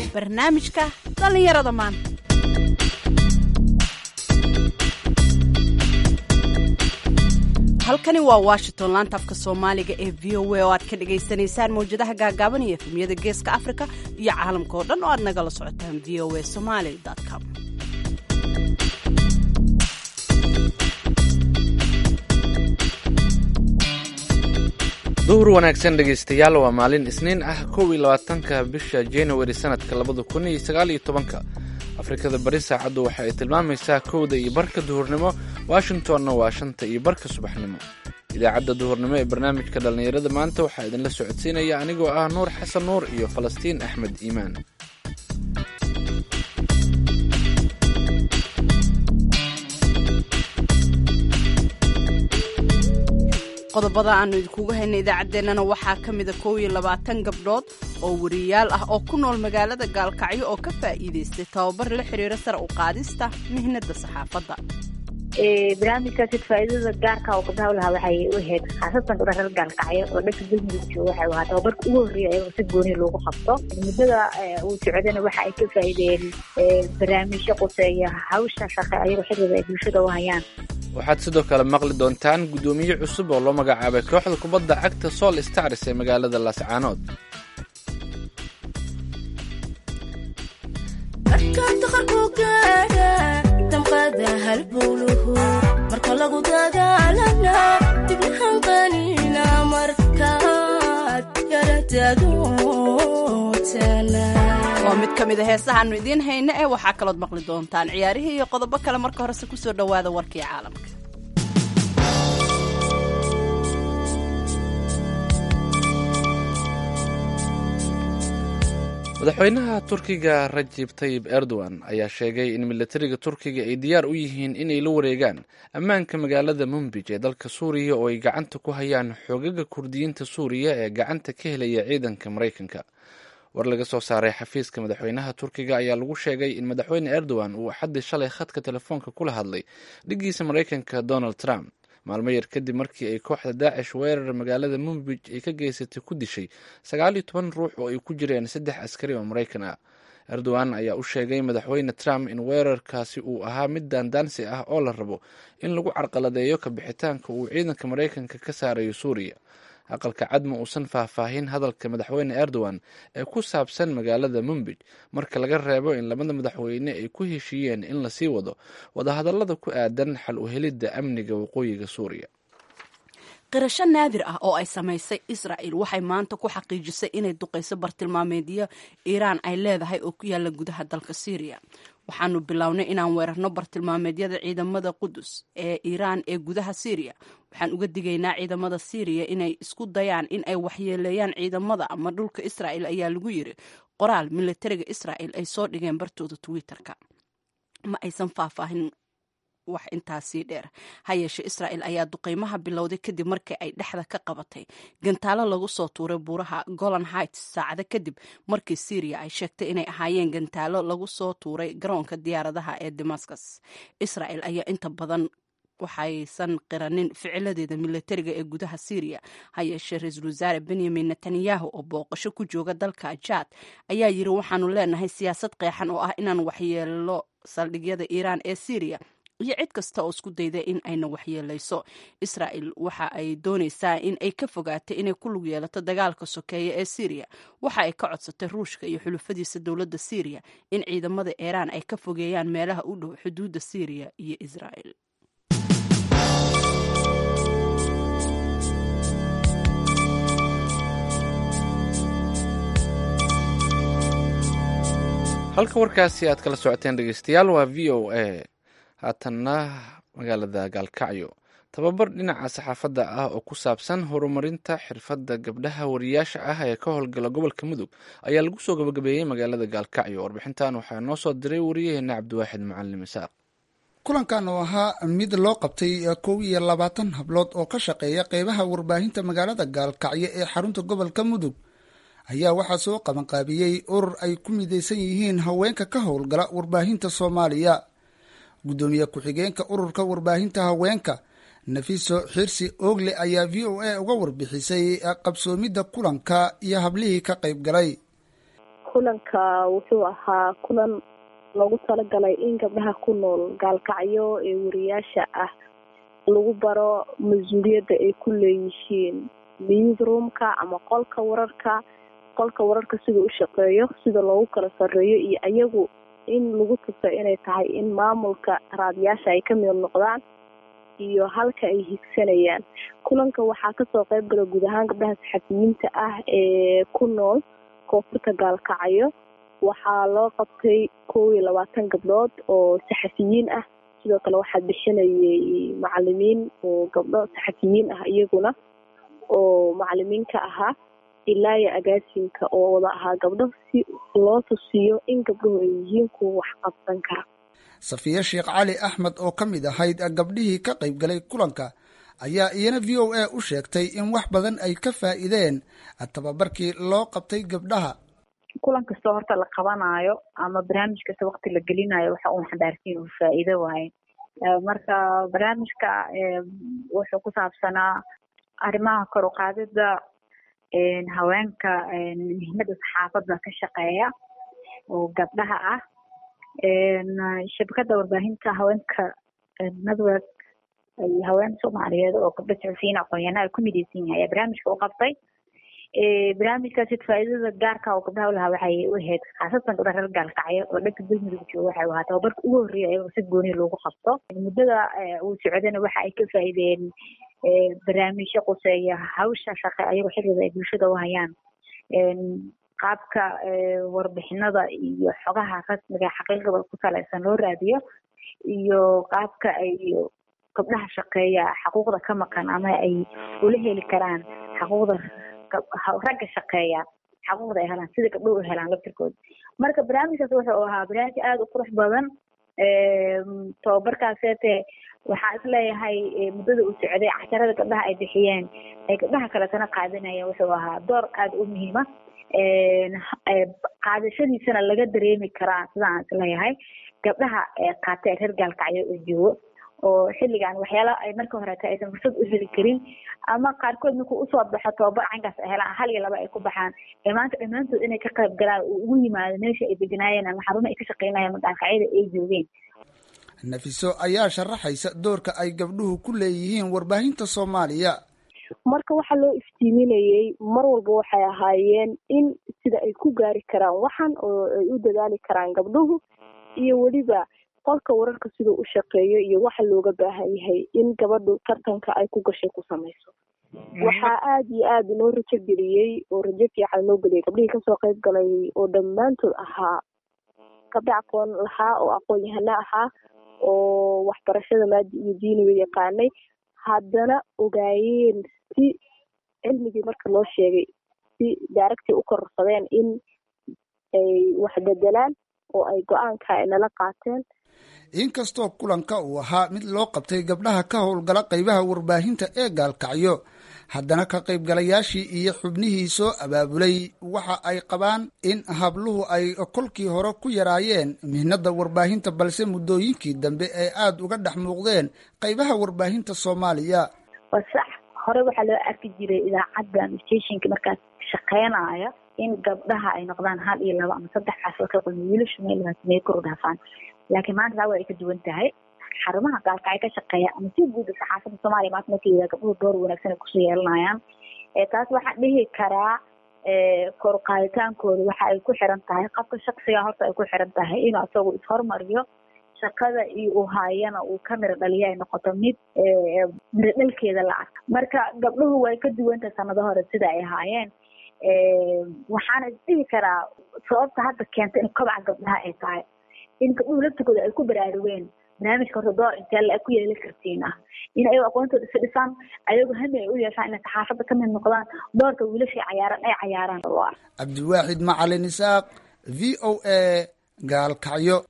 barnaamijka dhallinyarada maanta halkani waa washington laanta afka soomaaliga ee v o a oo aad ka dhagaysanaysaan mawjadaha gaagaaban iyo efemyada geeska africa iyo caalamka oo dhan oo aad nagala socotaan v o a somaly com duhur wanaagsan dhegaystayaal waa maalin isniin ah kow iyo labaatanka bisha januari sanadka labada kun iyo sagaal iyo tobanka afrikada bari saacaddu waxa ay tilmaamaysaa kowda iyo barka duhurnimo washingtonna waa shanta iyo barka subaxnimo idaacadda duhurnimo ee barnaamijka dhallinyarada maanta waxaa idinla socodsiinaya anigoo ah nuur xasan nuur iyo falastiin axmed iimaan qodobada aanu idinkugu haynay idaacaddeenana waxaa ka mida kow iyo labaatan gabdhood oo wariyaal ah oo ku nool magaalada gaalkacyo oo ka faa'iidaystay tababar la xiriira sare u qaadista mihnada saxaafadda barnaamijkaasi faa'iidada gaarka oo gabdhaha ulahaa waxay u ahayd khaasatan gabdhaha reer gaalkacyo oo dhanka galmudug jooga waxay ahaa tababarka ugu horreeya ayagoo si gooni loogu qabto muddada uu socdana waxa ay ka faa'iideen barnaamijyo quseeya hawsha shaqe ayagoo xilliga ay bulshada u hayaan waxaad sidoo kale maqli doontaan guddoomiye cusub oo loo magacaabay kooxda kubadda cagta sool stars ee magaalada laascaanood marka lagu dagaalana dibnahan qanina markaad waa mid ka mid a heesahaanu idiin hayna ee waxaa kalood maqli doontaan ciyaarihii iyo qodobo kale marka horese kusoo dhowaada warkii caalamka madaxweynaha turkiga rajib tayib erdogan ayaa sheegay in militariga turkiga ay diyaar u yihiin inay la wareegaan ammaanka magaalada mumbij ee dalka suuriya oo ay gacanta ku hayaan xoogaga kurdiyiinta suuriya ee gacanta ka helaya ciidanka maraykanka war laga soo saaray xafiiska madaxweynaha turkiga ayaa lagu sheegay in madaxweyne erdogan uu axaddii shalay khadka telefoonka kula hadlay dhiggiisa maraykanka donald trump maalmo yar kadib markii ay kooxda daacish weerar magaalada mumbij ay ka geysatay ku dishay sagaal iyo toban ruux oo ay ku jireen saddex askari oo maraykan ah erdogan ayaa u sheegay madaxweyne trump in weerarkaasi uu ahaa mid daandaansi ah oo la rabo in lagu carqaladeeyo kabixitaanka uu ciidanka maraykanka ka saarayo suuriya aqalka cad ma uusan faahfaahin hadalka madaxweyne erdogan ee ku saabsan magaalada mumbij marka laga reebo in labada madaxweyne ay ku heshiiyeen in lasii wado wadahadallada ku aadan xal u helidda amniga waqooyiga suuriya qirasho naadir ah oo ay samaysay israa'il waxay maanta ku xaqiijisay inay duqayso bartilmaameedyo iiraan ay leedahay oo ku yaalla gudaha dalka syriya waxaanu bilownay inaan weerarno bartilmaameedyada ciidamada qudus ee iiraan ee gudaha syriya waxaan uga digaynaa ciidamada syriya inay isku dayaan in ay waxyeeleeyaan ciidamada ama dhulka israa'il ayaa lagu yiri qoraal militariga israa'il ay soo dhigeen bartooda twitter-ka ma aysan faahfaahin wax intaasii dheer ha yeeshe israa'il ayaa duqeymaha bilowday kadib markii ay dhexda ka qabatay gantaalo lagu soo tuuray buuraha golan heights saacado kadib markii syriya ay sheegtay inay ahaayeen gantaalo lagu soo tuuray garoonka diyaaradaha ee damascus israa'il ayaa inta badan waxaysan qiranin ficiladeeda militariga ee gudaha syriya ha yeeshee ra-iisul wasaare benyamin netanyahu oo booqasho ku jooga dalka jaad ayaa yiri waxaanu leenahay siyaasad qeexan oo ah inaan waxyeelo saldhigyada iiraan ee syriya iyo cid kasta oo isku dayda in ayna waxyeelayso israa'il waxa ay doonaysaa in ay ka fogaato inay ku lug yeelato dagaalka sokeeya ee syriya waxa ay ka codsatay ruushka iyo xulufadiisa dowladda syriya in ciidamada iiraan ay ka fogeeyaan meelaha u dhow xuduudda syriya iyo israa'il halka warkaasi aad kala socoteen dhegeystayaal waa v o a haatanna magaalada gaalkacyo tababar dhinaca saxaafadda ah oo ku saabsan horumarinta xirfadda gabdhaha wariyaasha ah ee ka howlgala gobolka mudug ayaa lagu soo gabagabeeyey magaalada gaalkacyo warbixintan waxaa noo soo diray wariyaheena cabdiwaaxid macalin isaaq kulankan oo ahaa mid loo qabtay kow iyo labaatan hablood oo ka shaqeeya qeybaha warbaahinta magaalada gaalkacyo ee xarunta gobolka mudug ayaa waxaa soo qabanqaabiyey urur ay ku midaysan yihiin haweenka ka howlgala warbaahinta soomaaliya guddoomiye ku-xigeenka ururka warbaahinta haweenka nafiso xirsi oogle ayaa v o a uga warbixisay qabsoomidda kulanka iyo hablihii ka qayb galay kulanka wuxuu ahaa kulan loogu talagalay in gabdhaha ku nool gaalkacyo ee wariyaasha ah lagu baro mas-uuliyadda ay ku leeyihiin newsroomka ama qolka wararka qolka wararka sida u shaqeeyo sida loogu kala sarreeyo iyo ayagu in lagu tuso inay tahay in maamulka raadiyaasha ay ka mid noqdaan iyo halka ay higsanayaan kulanka waxaa kasoo qayb gala guud ahaan gabdhaha saxafiyiinta ah ee ku nool koonfurta gaalkacyo waxaa loo qabtay kow iyo labaatan gabdhood oo saxafiyiin ah sidoo kale waxaa bixinayay macalimiin oo gabdho saxafiyiin ah iyaguna oo macalimiin ka ahaa ilaa iyo agaasinka oo wada ahaa gabdho si loo tusiyo in gabdhuhu ay yihiin kuwa wax qabsan kara safiye sheekh cali axmed oo ka mid ahayd gabdhihii ka qayb galay kulanka ayaa iyana v o a u sheegtay in wax badan ay ka faa'iideen tababarkii loo qabtay gabdhaha kulan kastoo horta la qabanaayo ama barnaamij kasta wakti la gelinayo waxa uun xambaarsiin uu faa'iido waaye marka barnaamijka wuxuu ku saabsanaa arrimaha kor u qaadida haweenka muhiimada saxaafadda ka shaqeeya oo gabdhaha ah shabakada warbaahinta haweenka network haween soomaaliyeed oo gabdho saxufiyiin aqoon-yahanaa ay ku midaysan yahay ayaa barnaamijka u qabtay barnaamijkaasi faa'iidada gaarka oo gabdhaha ulahaa waxay u ahayd khaasatan gabdha reer gaalkacyo oo dhanka galmudug jooga waxay ahaa tababarka ugu horreeya ayagoo si gooni loogu qabto muddada uu socdana waxa ay ka faa'iideen barnaamijyo quseeya hawsha shaqe ayagoo xilliga ay bulshada u hayaan qaabka warbixinada iyo xogaha rasmiga xaqiiqada ku salaysan loo raadiyo iyo qaabka ay gabdhaha shaqeeya xaquuqda ka maqan ama ay ula heli karaan xaquuqda ragga shaqeeya xaquuqda ay helaan sida gabdhuhu u helaan laftirkooda marka barnaamijkaas wuxuu ahaa barnaamij aada u qurux badan tababarkaaseete waxaa isleeyahay muddada uu socday casharada gabdhaha ay bixiyeen ay gabdhaha kaletana qaadanayeen wuxuu ahaa door aada u muhiima qaadashadiisana laga dareemi karaa sidaan isleeyahay gabdhaha qaatay reer gaalkacyo oo joogo oo xilligan waxyaala ay marka horeeta aysan fursad u heli karin ama qaarkood markuu usoo baxo tababar cankaas ay helaan hal iyo laba ay ku baxaan ee maanta dhammaantood inay ka qayb galaan uu ugu yimaado meesha ay deganaayeen ama xarumo ay ka shaqeynayeen magaalkacyada ay joogeen nafiso ayaa sharaxaysa doorka ay gabdhuhu ku leeyihiin warbaahinta soomaaliya marka waxaa loo iftiiminayey mar walba waxay ahaayeen in sida ay ku gaari karaan waxan oo ay u dadaali karaan gabdhuhu iyo weliba qolka wararka siduu u shaqeeyo iyo waxa looga baahan yahay in gabadhu tartanka ay ku gashay ku samayso waxaa aada iyo aada inoo rajo geliyey oo rajo fiican inoo geliyay gabdhihii kasoo qayb galay oo dhammaantood ahaa gabdho aqoon lahaa oo aqoon yahano ahaa oo waxbarashada maadi iyo diiniga yaqaanay haddana ogaayeen si cilmigii marka loo sheegay si daaragtii u kororsadeen in ay wax bedelaan oo ay go-aanka ay nala qaateen inkastoo kulanka uu ahaa mid loo qabtay gabdhaha ka howlgala qaybaha warbaahinta ee gaalkacyo haddana ka qaybgalayaashii iyo xubnihii soo abaabulay waxa ay qabaan in habluhu ay kolkii hore ku yaraayeen mihnada warbaahinta balse muddooyinkii dambe ay aada uga dhex muuqdeen qaybaha warbaahinta soomaaliya waa sax hore waxaa loo arki jiray idaacadda ama stationka markaas shaqeynaya in gabdhaha ay noqdaan hal iyo laba ama saddex casoo ka qodmi wiilashu meel sameye kor u dhaafaan laakiin maanta taa waa ay ka duwan tahay xarumaha gaalkacyo ka shaqeeya ama si guuda saxaafadda soomaaliya maanta marka yidhaha gabdhuhu door wanaagsan ay kusoo yeelanayaan taas waxaa dhihi karaa kor qaaditaankooda waxa ay ku xiran tahay qofka shaksiga horta ay ku xiran tahay inuu asagu ishormariyo shaqada iyo uu haayana uu ka miro dhaliyo ay noqoto mid miro dhalkeeda la arka marka gabdhuhu way ka duwan tahay sanado hore sida ay ahaayeen waxaana dhihi karaa sababta hadda keenta in kobaca gabdhaha ay tahay in gabdhuhu laftigooda ay ku baraarugeen barnaamijka horta door intee la ku yeeli kartiin ah in ayago aqoontooda isa dhisaan ayago hami ay u yeeshaan inay saxaafadda ka mid noqdaan doorka wiilashii cayaaran ay cayaaraan oo ah cabdiwaaxid macalin isaaq v o a gaalkacyo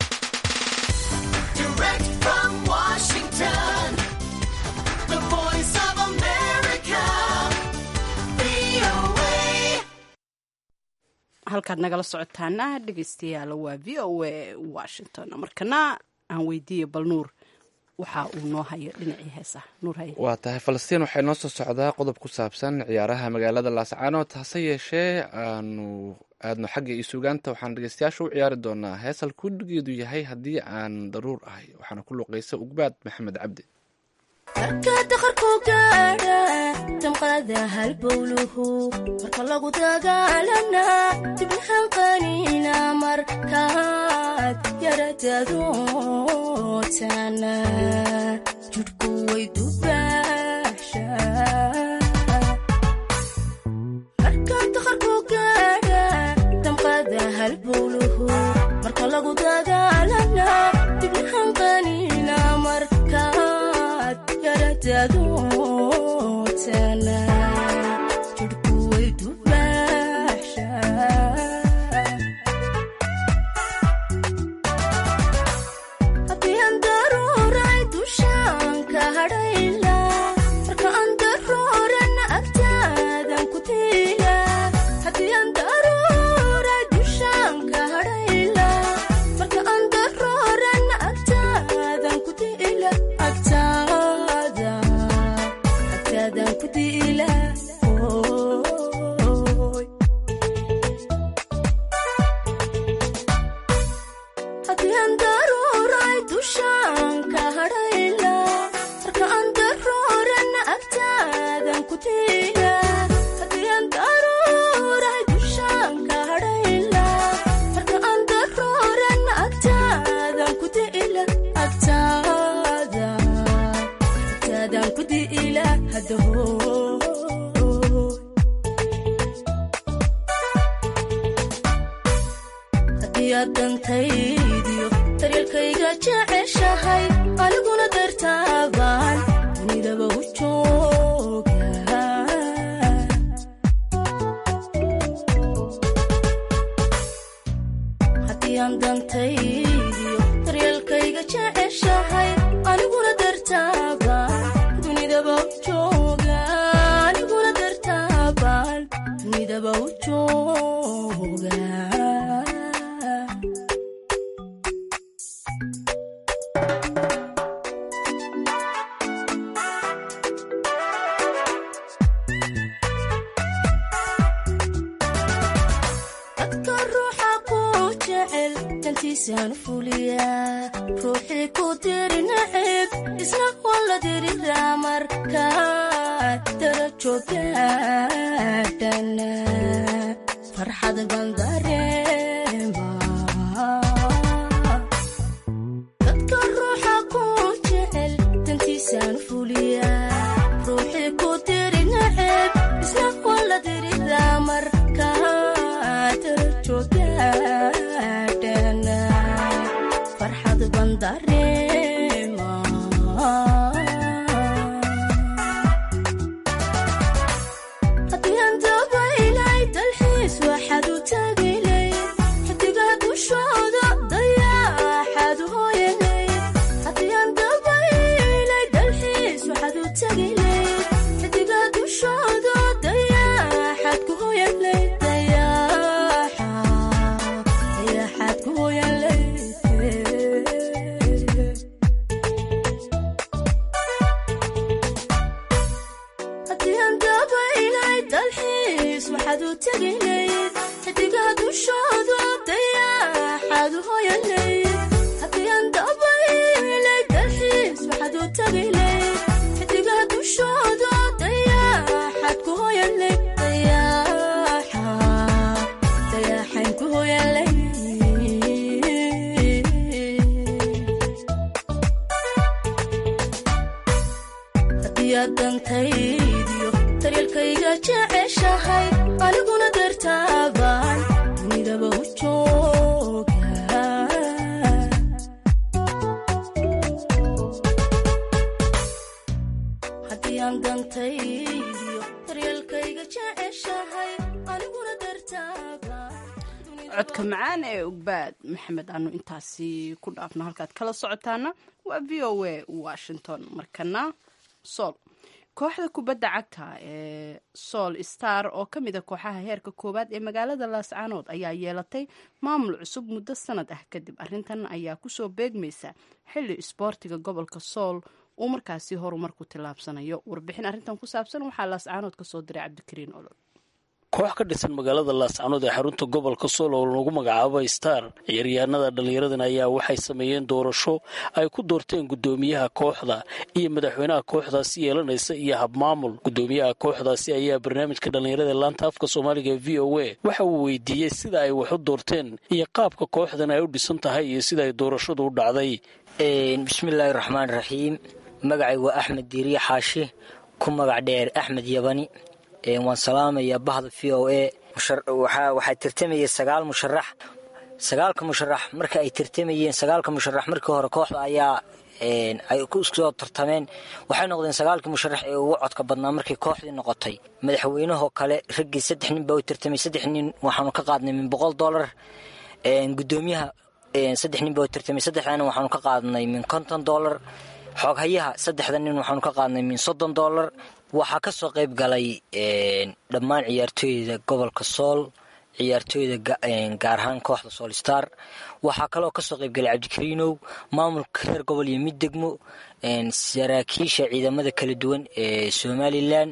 halkaad nagala socotaana dhegeystayaal waa v o a washington markana aan weydiiye bal nuur waxa uu noo hayo dhinacii heesaha nuur haye waa tahay falastiin waxay noo soo socdaa qodob ku saabsan ciyaaraha magaalada laascaanood hase yeeshee aanu aadno xagga iyo sugaanta waxaan dhegeystayaasha u ciyaari doonaa heesal kudhigeedu yahay haddii aan daruur ahay waxaana ku luqeysa ugbaad maxamed cabdi marka daqarku gaadha damqada halbowluhu marka lagu dagaalana dibnahan qaniina markaad yaradadootana judhku way dubaasha marka daqarku gaadha damqada halbowluhu marka lagu dagaalana dibnahan qaniina markaad yaradadootana judhku way dubaasha haddii aan daruuray dushaan ka hadhayla marka aan daruurana agtaadan ku tiila haddii aan daruuray dushaan ka hadhayla marka aan daruurana agtaadan ku tiila agtaada agtaadan ku tiila ooy haddii aan daruuray dushaan ka hadhayla marka aan daruurana agtaadan ku tiila haddii aan daruuray dushaan ka hadhayla marka aan daruurana agtaadan ku tiila agtaada agtaadan ku tiila hadahoo haddii aad dantaydiyo daryeelkayga jeceshahay aniguna dartaabaan dunidaba u jooga haddii aan dantaydiyo daryeelkayga jeceshahay aniguna dartaabaan dunidaba u jooga aniguna dartaabaan dunidaba u jooga dadka ruuxa ku jecel dantiisaan fuliyaa ruuxii ku diri nacib isna waa la diriraa markaad darajo gaadhana farxad baan dareemaa dadka ruuxa ku jecel dantiisaan fuliyaa ruuxii ku diri nacib isna waa la diriraa markaad darajo gaadhana farxad baan dareemaa haddii aan dabaylay dalxiis waxaad u tagilay xidigaa dushooda dayaaxaad u hooyanay haddii aan dabaylay dalxiis waxaad u tagilay xidigaa dushooda dayaaxaad ku hooyanay dayaaxa dayaaxaad ku hooyanay haddii aan dabaylay dalxiis waxaad u tegilayd xidigaa dushooda dayaaxaad u hooyanayd haddii aan dabaylay dalxiis waxaad u tegilayd xidigaa dushooda dayaaxaad ku hooyanayd dayaaxa dayaaxaan ku hooyanay haddii aad dantaydiyo daryeelkayga jeceshahay aniguna dartaabaan dunidaba u jooga haddii aan dantaydiyo daryeelkayga jeceshahay aniguna dartaabaan codka macaan ee ogbaad maxamed aanu intaasi ku dhaafno halkaad kala socotaana waa v o a washington markana sool kooxda kubadda cagta ee sool star oo ka mid a kooxaha heerka koowaad ee magaalada laascaanood ayaa yeelatay maamul cusub muddo sanad ah kadib arintan ayaa kusoo beegmaysa xili isboortiga gobolka sool uu markaasi horumar ku tillaabsanayo warbixin arrintan ku saabsan waxaa laascaanood kasoo diray cabdikariin olol koox ka dhisan magaalada laascanood ee xarunta gobolka sool oo lagu magacaabo star ciyaaryahanada dhallinyaradan ayaa waxay sameeyeen doorasho ay ku doorteen guddoomiyaha kooxda iyo madaxweynaha kooxdaasi yeelanaysa iyo habmaamul guddoomiyaha kooxdaasi ayaa barnaamijka dhallinyarada ee laanta afka soomaaliga ee v o a waxa uu weydiiyey sida ay wax u doorteen iyo qaabka kooxdan ay u dhisan tahay iyo sida ay doorashadu u dhacday bismillaahi raxmaan raxiim magacay waa axmed diiriye xaashi ku magac dheer axmed yabani waan salaamayaa bahda v o a waxaa tartamayay sagaal musharax sagaalka musharax marka ay tartamayeen sagaalka musharax markii hore kooxda ayaa ay kusoo tartameen waxay noqdeen sagaalkii musharax ee ugu codka badnaa markay kooxdii noqotay madaxweynahoo kale raggii saddex nin baa u tartamay saddex nin waxaanu ka qaadnay min boqol dollar gudoomiyaha saddex nin baa u tartamay saddexdana waxaanu ka qaadnay min konton dollar xooghayaha saddexda nin waxaanu ka qaadnay min soddon dollar waxaa ka soo qayb galay dhammaan ciyaartooyda gobolka sool ciyaartooyda gaar ahaan kooxda sool star waxaa kaloo kasoo qayb galay cabdikariinow maamulka reer gobol iyo mid degmo saraakiisha ciidamada kala duwan ee somalilan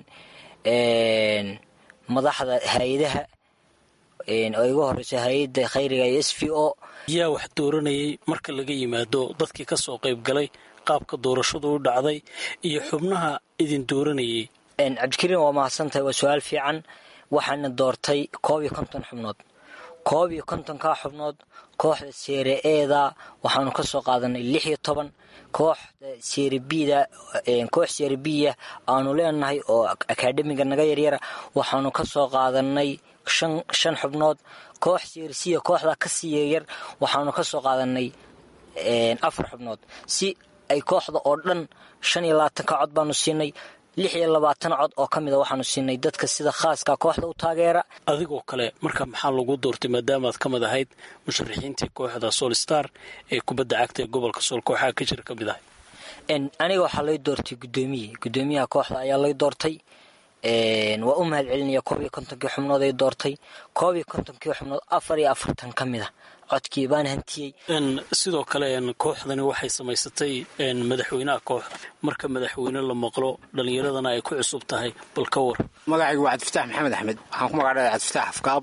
madaxda hay-adaha oo igu horeysa hay-adda khayriga iyo s v o yaa wax dooranayay marka laga yimaado dadkii ka soo qayb galay qaabka doorashadu u dhacday iyo xubnaha idin dooranayay cabdikariin waa mahadsantahay waa su-aal fiican waxaana doortay koob iyo konton xubnood koob iyo kontonkaa xubnood kooxda seere eeda waxaanu ka soo qaadanay lix iyo toban kooxda seerebida koox seerebiya aanu leenahay oo akaademiga naga yaryara waxaanu ka soo qaadanay shan shan xubnood koox seersiya kooxdaa ka sii yaryar waxaanu ka soo qaadanay afar xubnood si ay kooxda oo dhan shan iyo labaatanka cod baanu siinay lix iyo labaatan cod oo ka mida waxaanu siinay dadka sida khaaska kooxda u taageera adigoo kale marka maxaa lagu doortay maadaamaad ka mid ahayd musharaxiintii kooxda sool star ee kubadda cagta ee gobolka sool kooxaha ka jira ka mid ahay aniga waxaa lay doortay guddoomiye guddoomiyaha kooxda ayaa lay doortay waa u mahad celinaya koob iyo kontonkii xubnood ay doortay koob iyo kontonkii xubnood afar iyo afartan ka mid a codkii baan hantiyey sidoo kale kooxdani waxay samaysatay madaxweynaha kooxda marka madaxweyne la maqlo dhallinyaradana ay ku cusub tahay bal ka war magacaygu waa cabdifataax maxamed axmed waxaan ku magacdhaya cabdifataax afkaab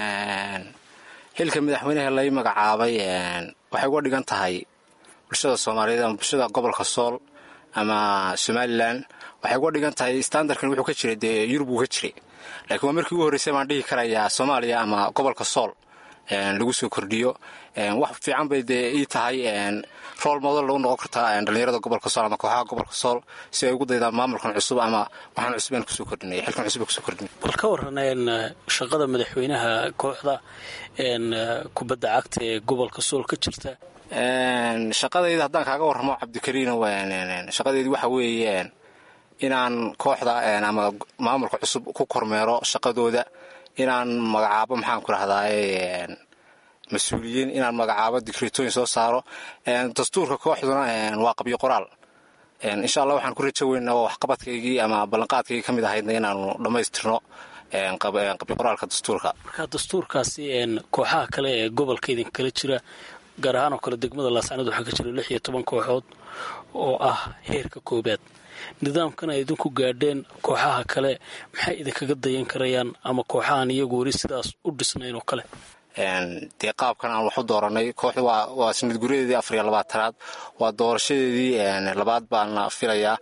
xilka madaxweynaha lay magacaabay waxay uga dhigan tahay bulshada soomaaliyeed ama bulshada gobolka sool ama somalilan waxay uga dhigan tahay standardkan wuxuu ka jiray dee yurub wuu ka jiray laakiin waa markii ugu horreysay baan dhihi karayaa soomaaliya ama gobolka sool lagu soo kordhiyo wax fiican bay dee ii tahay rool model lagu noqon kartaa dhallinyarada gobolka sool ama kooxaha gobolka sool si ay ugu daydaan maamulkan cusub ama waxaan cusub aan kusoo kordhinay xilkan cusub aan kusoo kordhinay bal ka waran shaqada madaxweynaha kooxda kubadda cagta ee gobolka sool ka jirta shaqadayda haddaan kaaga warramo cabdikariino shaqadeedi waxa weeye inaan kooxda ama maamulka cusub ku kormeero shaqadooda inaan magacaabo maxaan ku rahdaay mas-uuliyiin inaan magacaabo digreetooyin soo saaro dastuurka kooxduna waa qabyo qoraal insha allah waxaan ku rajo weynaa waa waxqabadkaygii ama ballanqaadkaygii ka mid ahaydna inaanu dhammaystirno qabyo qoraalka dastuurka marka dastuurkaasi kooxaha kale ee gobolka idin kala jira gaar ahaan oo kale degmada laascanood waxaa ka jira lix iyo toban kooxood oo ah heerka koobaad nidaamkan ay idinku gaadheen kooxaha kale maxay idinkaga dayan karayaan ama kooxahan iyagu weli sidaas u dhisnayn oo kale dee qaabkan aan wax u dooranay kooxdu waa sanad guryadeedii afar iyo labaatanaad waa doorashadeedii labaad baana filayaa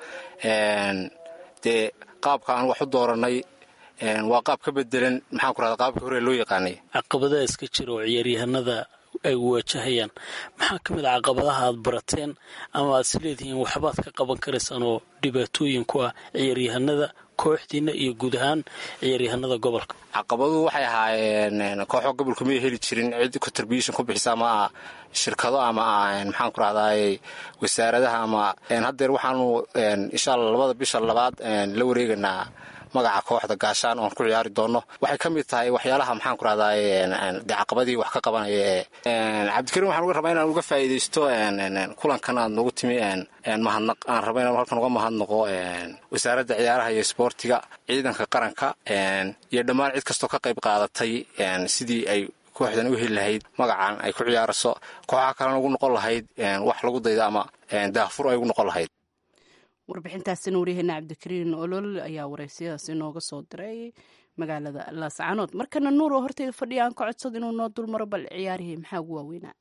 dee qaabka aan wax u dooranay waa qaab ka bedelan maxaan ku rahda qaabkii hore loo yaqaanay caqabadaha iska jira oo ciyaaryahanada ay waajahayaan maxaa ka mid a caqabadaha aad barateen ama aad is leedihiin waxbaad ka qaban karaysaan oo dhibaatooyin ku ah ciyaaryahanada kooxdiina iyo guud ahaan ciyaaryahanada gobolka caqabaduhu waxay ahaayeen kooxo gobolku may heli jirin cid contribution ku bixisa ama shirkado ama maxaan ku rahdaay wasaaradaha ama haddeer waxaanu insha alla labada bisha labaad la wareeganaa magaca kooxda gaashaan oon ku ciyaari doono waxay ka mid tahay waxyaalaha maxaan ku rahdaay dee caqabadii wax ka qabanaya ee cabdikariin waxaan uga rabaa inaan uga faa'iidaysto kulankan aad noogu timi mahadnaq aan raba inaan halkan uga mahadnaqo wasaaradda ciyaaraha iyo isboortiga ciidanka qaranka iyo dhammaan cid kastoo ka qayb qaadatay sidii ay kooxdan u heli lahayd magacan ay ku ciyaarayso kooxaha kalena ugu noqon lahayd wax lagu daydo ama daafur ay ugu noqon lahayd warbixintaasina waryaheena cabdikariin olol ayaa wareysiyadaas inooga soo diray magaalada laascaanood markana nuur oo horteyda fadhiya aan ka codsado inuu noo dulmaro bal ciyaarihii maxaa ugu waaweynaa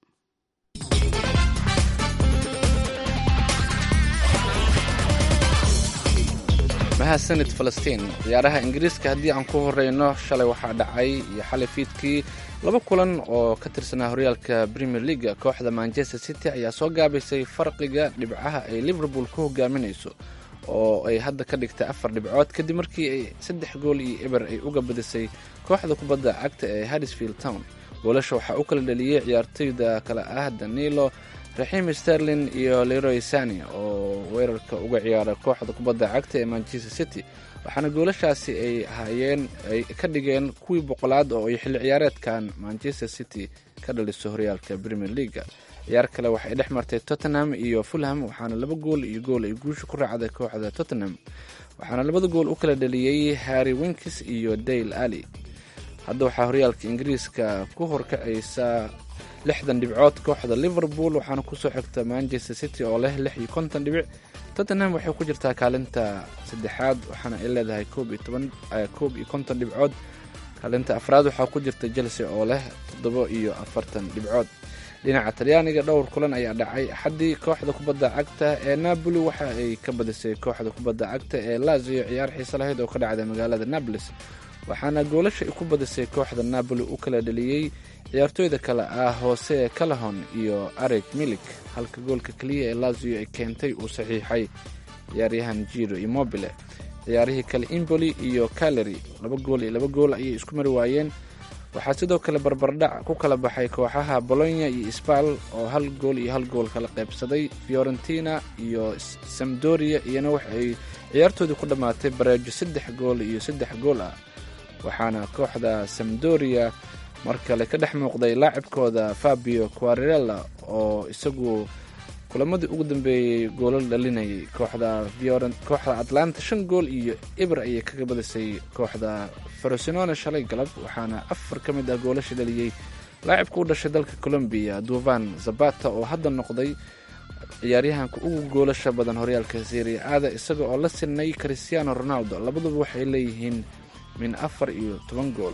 mahadsanid falastiin ciyaaraha ingiriiska haddii aan ku horeyno shalay waxaa dhacay iyo xalay fiidkii laba kulan oo ka tirsanaa horyaalka premier leaga kooxda manchester city ayaa soo gaabaysay farqiga dhibcaha ay liverpool ku hogaaminayso oo ay hadda ka dhigtay afar dhibcood kadib markii ay saddex gool iyo eber ay uga badisay kooxda kubadda cagta ee harrisfield town goolasha waxaa u kala dhaliyey ciyaartoyda kale ah danilo raxiim sterlin iyo leroy sani oo weerarka uga ciyaara kooxda kubadda cagta ee manchester city waxaana goolashaasi ay ahaayeen ay ka dhigeen kuwii boqolaad oo ay xilli ciyaareedkan manchester city ka dhaliso horyaalka premier leaga ciyaar kale waxay dhex martay tottenham iyo fulham waxaana laba gool iyo gool ay guusha ku raacday kooxda tottenham waxaana labada gool u kala dhaliyey harry winkis iyo dale ali hadda waxaa horyaalka ingiriiska ku horkacaysa lixdan dhibcood kooxda liverpool waxaana kusoo xigta manchester city oo leh lix iyo konton dhibic tottenham waxay ku jirtaa kaalinta saddexaad waxaana ay leedahay koob iyo toban koob iyo konton dhibcood kaalinta afraad waxaa ku jirta chelsea oo leh toddoba iyo afartan dhibcood dhinaca talyaaniga dhowr kulan ayaa dhacay axaddii kooxda kubadda cagta ee napoli waxa ay ka badisay kooxda kubadda cagta ee lazio ciyaar xiise lahayd oo ka dhacday magaalada nabolis waxaana goolasha ay ku badisay kooxda napoli u kala dhaliyey ciyaartooyda kale ah hoose calahon iyo areg milik halka goolka keliya ee lazio ay keentay uu saxiixay ciyaaryahan jiro immobile ciyaarihii kale imboli iyo caleri laba gool iyo laba gool ayay isku mari waayeen waxaa sidoo kale barbardhac ku kala baxay kooxaha bolonya iyo sbal oo hal gool iyo hal gool kala qaybsaday fiorentina iyo samdoria iyana wax ay ciyaartoodii ku dhammaatay bareejo saddex gool iyo saddex gool ah waxaana kooxda samdoria mar kale ka dhex muuqday laacibkooda fabio quarirella oo isagu kulamadii ugu dambeeyey goolal dhalinayay kooxda kooxda atlanta shan gool iyo eber ayay kaga badisay kooxda farosinone shalay galab waxaana afar ka mid ah goolasha dhaliyey laacibka u dhashay dalka colombiya duvan zabata oo hadda noqday ciyaaryahanka ugu goolasha badan horyaalka seria aada isaga oo la sinay christiano ronaldo labaduba waxay leeyihiin min afar iyo toban gool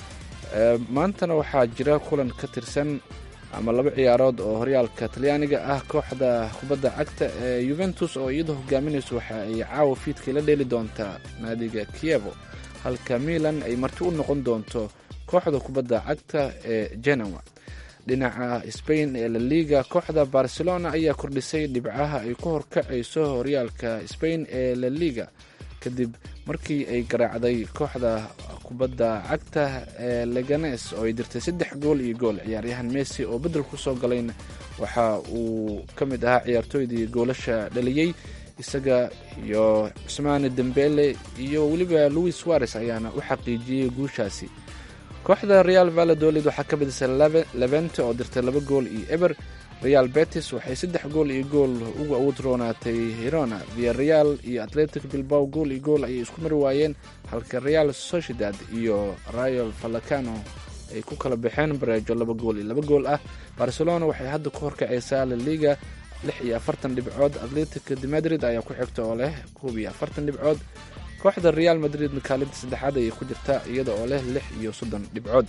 maantana waxaa jira kulan ka tirsan ama laba ciyaarood oo horyaalka talyaaniga ah kooxda kubadda cagta ee yuventus oo iyadoo hogaaminayso waxa ay caawa fiidkii la dheeli doontaa naadiga kievo halka milan ay marti u noqon doonto kooxda kubadda cagta ee genoa dhinaca spain ee laliga kooxda barcelona ayaa kordhisay dhibcaha ay ku horkacayso horyaalka spain ee laliga kadib markii ay garaacday kooxda kubadda cagta ee leganes oo ay dirtay saddex gool iyo gool ciyaaryahan messi oo beddel ku soo galayna waxa uu ka mid ahaa ciyaartooydii goolasha dhaliyey isaga iyo cusmaane dembele iyo weliba louis suarez ayaana u xaqiijiyey guushaasi kooxda real valadolid waxaa ka badisay levente oo dirtay laba gool iyo eber real betis waxay saddex gool iyo gool uga awood roonaatay hirona via real iyo atletic bilbao gool iyo gool ayay isku mari waayeen halka real sociedad iyo rayo falacano ay ku kala baxeen bareejo laba gool iyo laba gool ah barcelona waxay hadda ku horkacaysaa laliga lix iyo afartan dhibcood atletic de madrid ayaa ku xigta oo leh koob iyo afartan dhibcood kooxda real madridna kaalinta saddexaad ayay ku jirtaa iyada oo leh lix iyo soddon dhibcood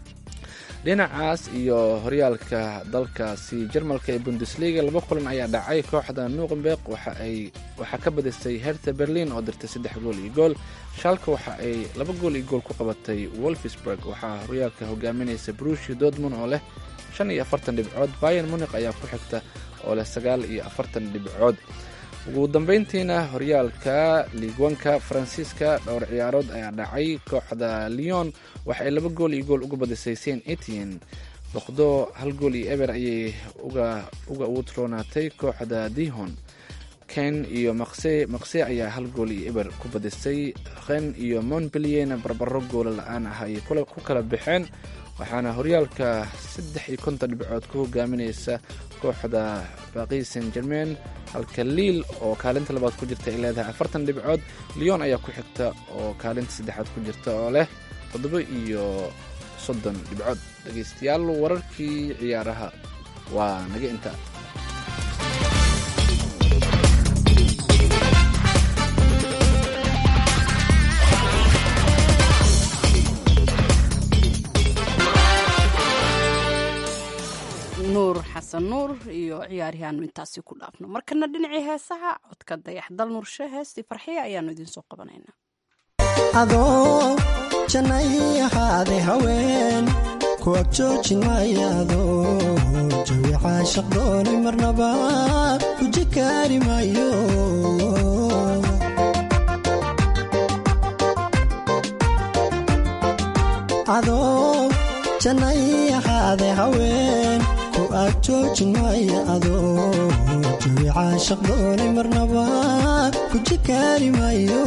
dhinacaas iyo horyaalka dalkaasi jarmalka ee bundesliga laba kulan ayaa dhacay kooxda nuqenberg waxaa ka badisay herta berlin oo dirtay saddex gool iyo gool shaalka waxa ay laba gool iyo gool ku qabatay wolfsburg waxaa horyaalka hogaaminaysa brushi dortmund oo leh shan iyo afartan dhibcood bayan munik ayaa ku xigta oo leh sagaal iyo afartan dhibcood ugu dambeyntiina horyaalka liigwanka faransiiska dhowr ciyaarood ayaa dhacay kooxda leon waxa ay laba gool iyo gool uga badisay saint etienne boqdo hal gool iyo eber ayay uga awood roonaatay kooxda dihon ken iyo maqse maqse ayaa hal gool iyo eber ku badisay ken iyo montpellierna barbaro goola la-aan ah ayay ku kala baxeen waxaana horyaalka saddex iyo konton dhibcood ku hogaaminaysa kooxda baqi saint germain halka liil oo kaalinta labaad ku jirta ay leedahay afartan dhibcood leon ayaa ku xigta oo kaalinta saddexaad ku jirta oo leh toddoba iyo soddon dhibcood dhegeystayaal wararkii ciyaaraha waa naga intaa xasan nuur iyo ciyaarihaanu intaasi ku dhaafno markana dhinacii heesaha codka dayax dal nuurshe heestii farxiya ayaanu idiinsoo qabanaynaa adoo jannay ahaade haween ku ag joojin maayaado jawi caashaq doonay marnaba guji kaari maayo adoo jannay ahaade haween ku ag joojin maaya adoo jawi caashaq doonay marnaba guji kaari maayo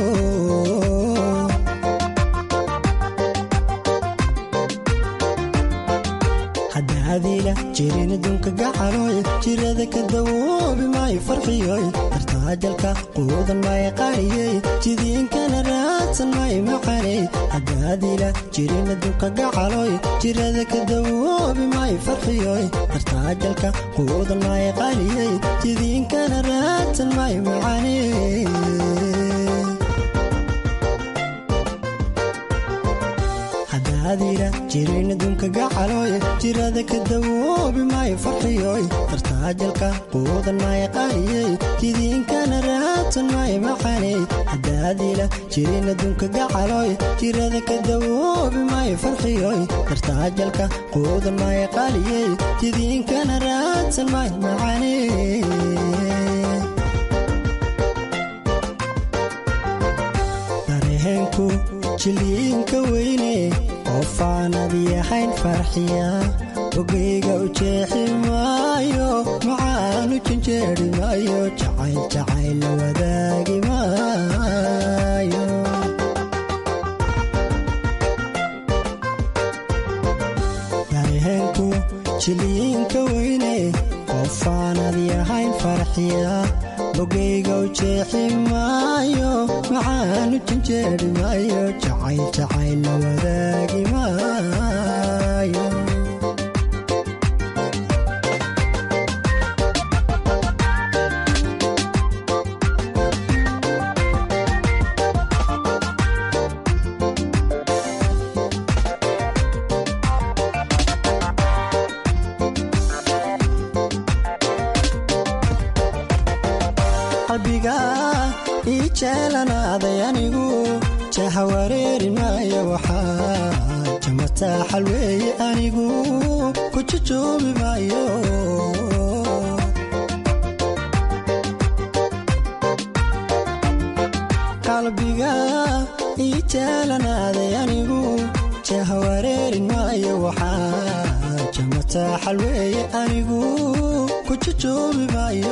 hadaadiila jirin adduunka gacalooy jirada ka dawoobi maayo farxiyoy dartaajalka quudan maayo qaariyey jidiinkana raadsan maayo macaney hadaadiila jirin adduunka gacalooy jirada ka dawoobi maayo farxiyoy dartaajalka quudan maayo qaariyey jidiinkana raadsan maayo macaney hadaadiila jirin adduunka gacalooy jirada ka dawoobi maayo farxiyoy dartaajalka quudan maayo qaariyey jidiinkana raadsan maayo macaney hadaadiila jirin adduunka gacalooy jirada ka dawoobi maayo farxiyoy dartaajalka quudan maayo qaariyey jidiinkana raadsan maayo macaney dareenku jiliinka weyne qofaanad yahayn farxiya ogeyga u jeexi maayo macaanu janjeeri maayo jacayl jacayl la wadaagi maayo dareenku jiliinka weyne qofaanad yahayn farxiya ogeyga u jeexi maayo macaanu janjeeri maayo jacayl jacayl la wadaagi maayo qalbiga ii jeelanaaday anigu jaha wareeri maayo waxaa jamataa xalweeye anigu ku jujoobi maayo qalbiga ii jeelanaaday anigu jaha wareerin maayo waxaa jamataa xalweeye anigu ku jujoobi maayo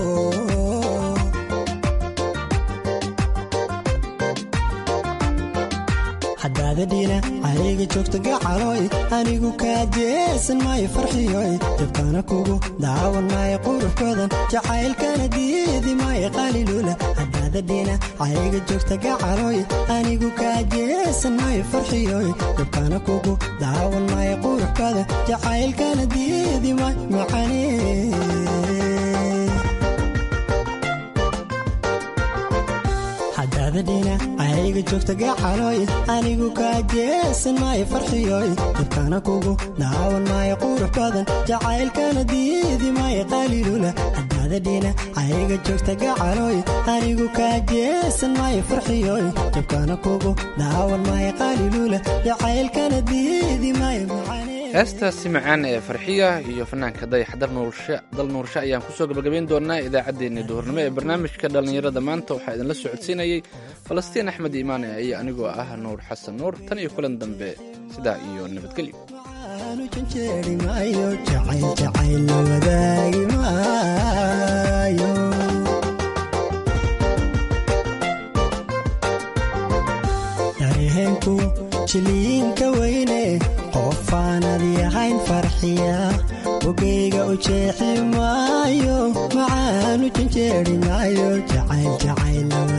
hadaadadhiina cayga joogta gacalooy anigu kaajeesan maayo farxiyoy dabkana kugu daawan maayo qurux badan jacaylkana diidi maayo qalilula hadaadadhiina cayga joogta gacalooy anigu kaajeesan maayo farxiyoy dabkana kugu daawan maayo qurux badan jacaylkana diidi maayo macane hadaadadhiina cayga joogta gacalooy anigu kaajeesan maayo farxiyoy dabkana kugu daawan maayo qurux badan jacaylkana diidi maayo qalilula hadaadadhiina cayga joogta gacalooy anigu kaajeesan maayo farxiyoy dabkana kugu daawan maayo qalilula jacaylkana diidi maayo macane heestaasi macaan ee farxiya iyo fanaanka dayax dal nuurshe ayaan kusoo gabagabayn doonaa idaacaddeenii duhurnimo ee barnaamijka dhallinyarada maanta waxaa idinla socodsiinayey falastiin axmed iimaane iyo anigoo ah nuur xasan nuur tan iyo kulan dambe sidaa iyo nabadgelyo janjeeri maayo jacayl jacayl la wadaagi maayo dareenku jiliinka weyne qofaanad yahayn farxiya ogeyga u jeexi maayo macaanu janjeeri maayo jacayl jacayl la